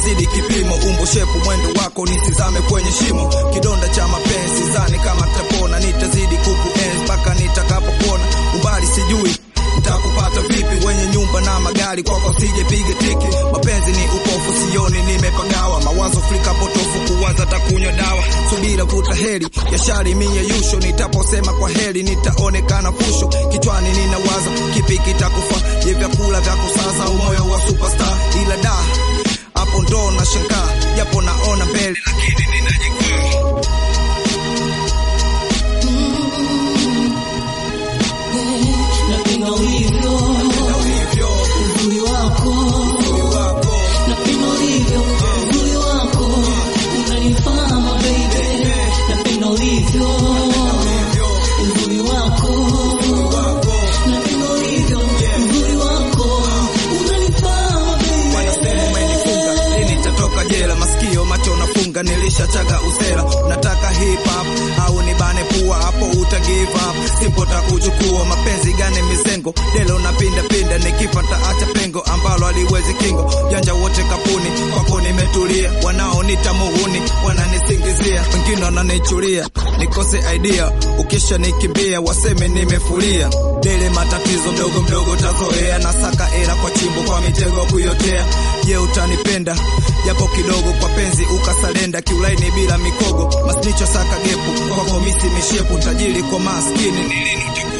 umezidi kipimo, umbo shepu mwendo wako nisizame kwenye shimo, kidonda cha mapenzi zani kama tapona, nitazidi kukuenzi mpaka nitakapopona, umbali sijui nitakupata vipi, wenye nyumba na magari kwako sijepiga tiki, mapenzi ni upofu, sioni nimepagawa, mawazo frika potofu, kuwaza takunywa dawa, subira vuta heri ya shari mie yusho, nitaposema kwa heri nitaonekana fusho, kichwani ninawaza kipi kitakufa, je vyakula vya kusaza umoyo wa superstar, ila da hapo ndo na shangaa, japo naona mbele lakini ninajikwaa Napenda ulivyo uzuri wako, napenda ulivyo uzuri wako, unanifaa baby. Napenda ulivyo uzuri wako, napenda ulivyo uzuri wako, unanifaa baby. Wanasema umenifunga lini nitatoka jela, masikio macho nafunga, nilishachaga usela. Nataka hip hop au nibane pua, hapo uta give up, simpo takuchukua. Mapenzi gani mizengo, delo napinda pinda, nikifa taacha pengo ambalo aliwezi kingo. Janja wote kapuni, kwako nimetulia, wanaonita muhuni wananisingizia, wengine wananichulia nikose idea, ukisha nikimbia waseme nimefulia. Dele matatizo mdogo mdogo tazoea, nasaka era kwa chimbo kwa mitego kuyotea. Je, utanipenda japo kidogo kwa penzi ukasalenda, kiulaini bila mikogo, masnicho saka gepu kwako misi mishepu, tajiri kwa maskini nilini